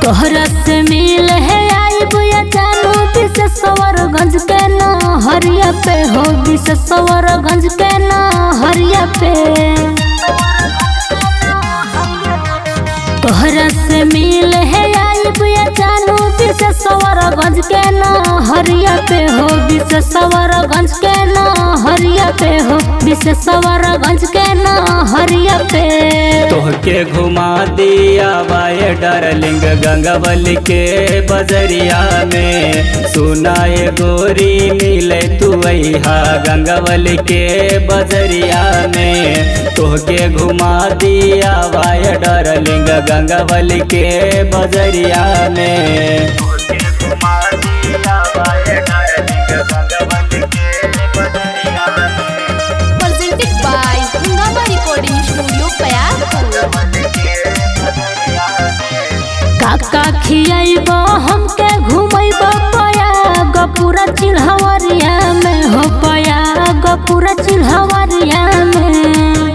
तोहरा से मिल है आई बुया जानू विशेश्वरगंज के ना हरिया पे हो विशेश्वरगंज के ना हरिया पे तोहरा से मिल है आई बुया जानू विशेश्वरगंज के ना हरिया पे हो विशेश्वरगंज के ना हरिया पे हो विशेश्वरगंज के ना हरिया पे तोहके घुमा दिया बाए डार्लिंग गंगावली के बजरिया में सुनाए गोरी मिले तू हा गंगावली के बजरिया में तोहके घुमा दिया बाए डार्लिंग गंगावली के बजरिया में तोहके घुमा दिया बाए डार्लिंग गंगावली के बजरिया में presented by Hungama Recording Studio, Payapur. काका खियाइबो हमके घुमैबो पया गपुरा चिल्हवरिया में हो पया गपुरा चिल्हवरिया में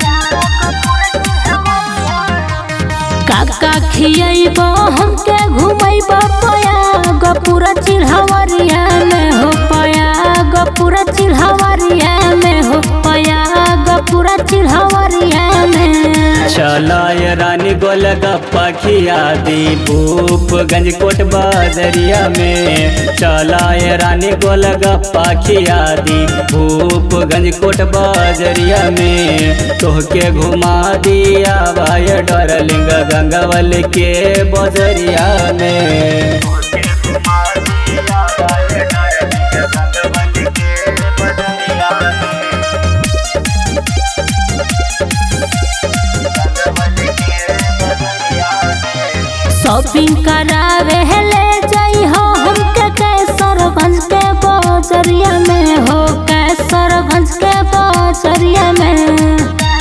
काका खियाइबो हमके घुमैबो पया गपुरा चिल्हवरिया में हो पया गपुरा चिल्हवरिया में हो पया गपुरा चिल्हवरिया में चलाय रानी गोल गप्पा खिया दी भूपगंज कोट बाजरिया में चलाय रानी गोल गप्पा खिया दी भूपगंज कोट बाजरिया में तोहके घुमा दिया भाई डरलिंग गंगावल के बजरिया में तोहके घुमा दिया भाई डरलिंग गंगावल के बजरिया में शॉपिंग करावे ले जाई हो हमके कैसरगंज के बजरिया में हो कैसरगंज के बजरिया में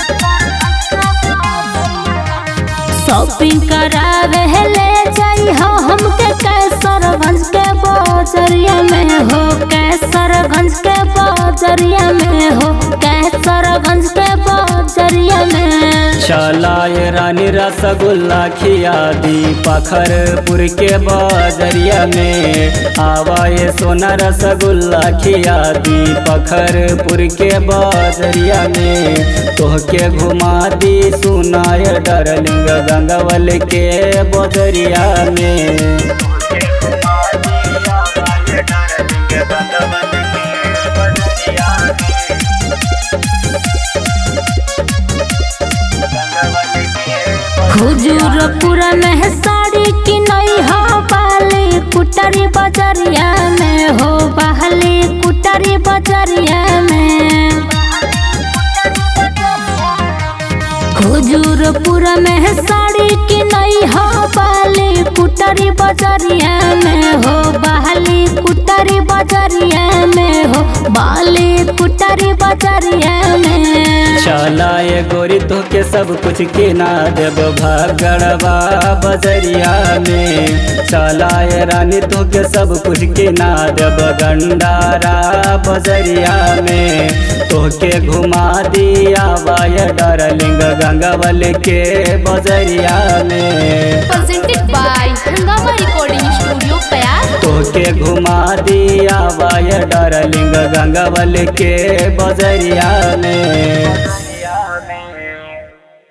शॉपिंग करावे ले जाई हो हमके कैसरगंज के बजरिया में हो कैसरगंज के बजरिया में हो कैसरगंज के बजरिया में चलाए रानी रसगुल्ला खिया दी पखरपुर के बाजरिया में आवाए सोना रसगुल्ला खिया दी पखरपुर के बाजरिया में तोहके घुमा दी सुनाए डरलिंग गंगावल के बजरिया में तोहके घुमा दिया बाए डरलिंग गंगावल के बजरिया में हुजूरपुरा में साड़ी की नई हो बाली कुटरी बजरिया में हो बहली कुटरी बजरिया में हुजूरपुरा में साड़ी की नई हो बाली कुटरी बजरिया में हो बहली कुटरी बजरिया में हो बाली कुटरी बजरिया में चलाए गोरी तोके सब कुछ के ना देव भगड़वा बजरिया में चलाए रानी तोके सब कुछ के ना देव गंडारा बजरिया में तोके घुमा दिया वाय डरलिंग गंगावल के बजरिया में Presented by Hungama Recording Studio, Payapur. तोके घुमा दिया वाय डरलिंग गंगावल के बजरिया में